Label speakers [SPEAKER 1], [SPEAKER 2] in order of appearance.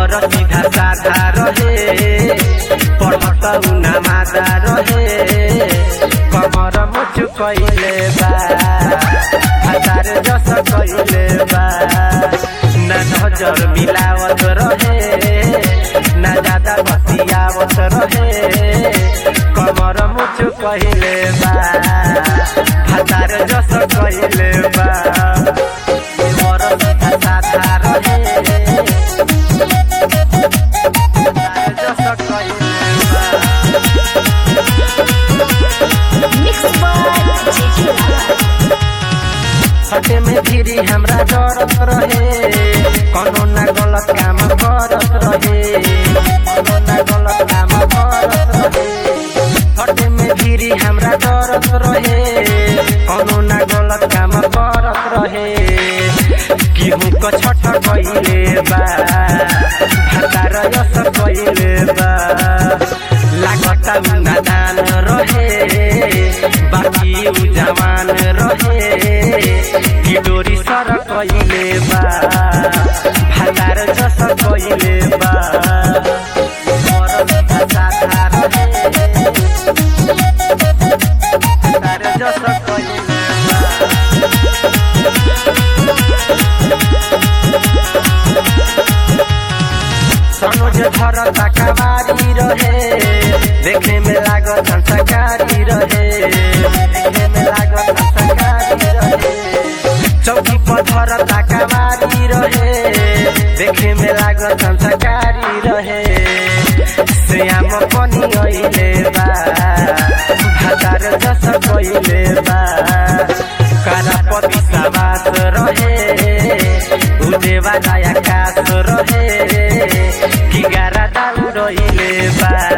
[SPEAKER 1] कमर सीधा साधा रहे पढ़त उना मादा रहे कमर मुचु कइले बा हजार जस कइले बा ना नजर मिलावत रहे ना ज्यादा बतियावत रहे कमर मुचु कइले बा हजार जस कइले बा कमर सीधा साधा रहे हजार जस कइले बा
[SPEAKER 2] Mixed by Gigi Lala.
[SPEAKER 1] सटे में धीरे हमरा डरत रहे कोनो ना गलत काम करत रहे कोनो ना गलत काम करत रहे सटे में धीरे हमरा डरत रहे कोनो ना गलत काम करत रहे केहू क छठ कइले बा भतार यस कइले बा लागत उ नादान रहे बाकी उ जवान रहे कि डोरी सर कइले बा भातार जस कइले बा मोर सीधा साधा रहे भातार जस कइले बा सनोज घर तकवारी रहे देखे में लागत संस्कारी रहे देखे में लागत संस्कारी रहे चौकी पत्थर तकवारी रहे देखे में लागत संस्कारी रहे श्याम पनि अइले बा भातार जस कइले बा करापति सवास रहे उदेवा दया कास रहे कि गारा दाउ रहिले बा